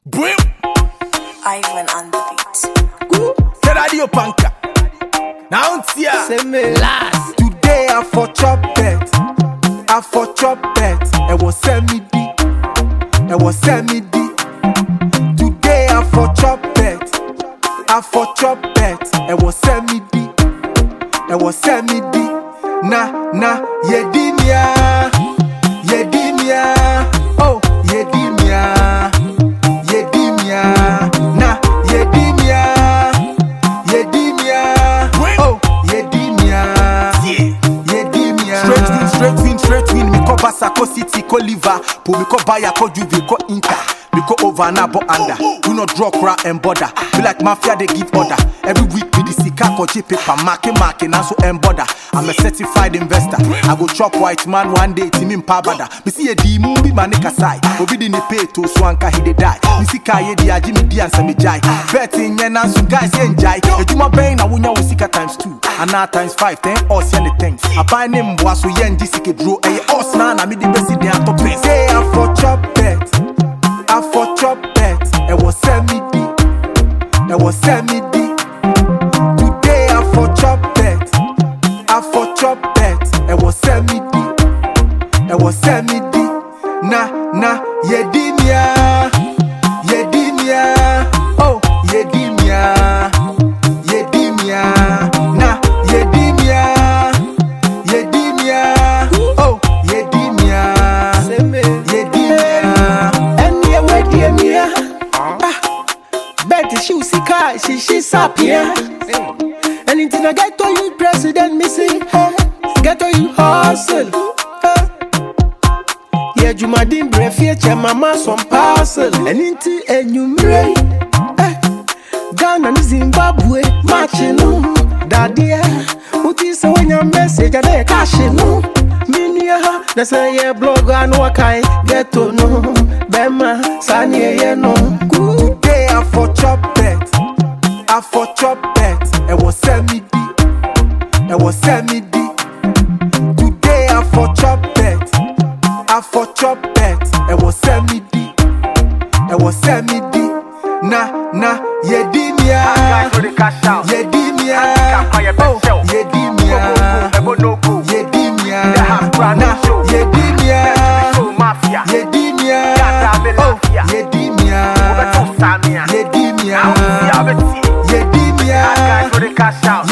Brim, Ivan on the beat. the radio panka. Now it's here. Say me last. Today I for chop bet. I for chop bet. It was send me deep. It was send me deep. Today I for chop bet. I for chop bet. It was send me deep. It was send me deep. Na na yedimia. Yedimia. Oh yedimia. Yedimia. Na yedimia. Yedimia. Oh yedimia. Yeah. Yedimia. Straight win, straight win, straight win. Me ko Barca, ko City, ko Liverpool. Me ko Bayern, ko Juve, ko Inter. Me ko over and abo under. We no draw crowd and border. Be like mafia, they give order. Every week me the sika ko cheap paper, marking, marking, and so and border. I'm a certified investor. I go chop white man one day, team in pabada. Me see a D movie man nigga side. Obi di ne pay to swanka he dey die. Me see kaye di aji me di ansa me jai. Betting yen and so guys yen jai. Ejuma bang na wunya wo sika times two. And now times five, ten us yen the thing. I buy name boy so yen di sike draw. Eh us na na me di besi di ato twins. Say I for chop bet. I for chop bet. It was send me di. It was send me di. Today I for chop bet. I for chop bet. It was send me di. It was send me di. Na na yedimia. Yedimia. Oh yedimia. Yedimia. Na yedimia. Yedimia. Oh yedimia. Yedimia. ɛneɛ wadie mia bɛte hyew sika a hyehye sapea ɛne nti na gɛtɔ you president mese gɛtɔ you hosel yɛ adwumaden berɛ fie kyɛ mama som parcel ɛne nti anwummerɛ yi eh, ghana ne zimbabwe makye no dadeɛ woti sɛ woanya message a na yɛka hye no menua ha na sɛ yɛ blog a na wɔkae gɛto no bɛma saa ne ɛyɛ no Kuu. Today I for chop bet. I for chop bet. It was send me di. It was send me di. Today I for chop bet. I for chop bet. It was send me di. It was send me di. Na na yedimia. Yedimia. Oh yedimia. Yedimia. Na yedimia. Yedimia. Oh yedimia. Yedimia. Yedimia.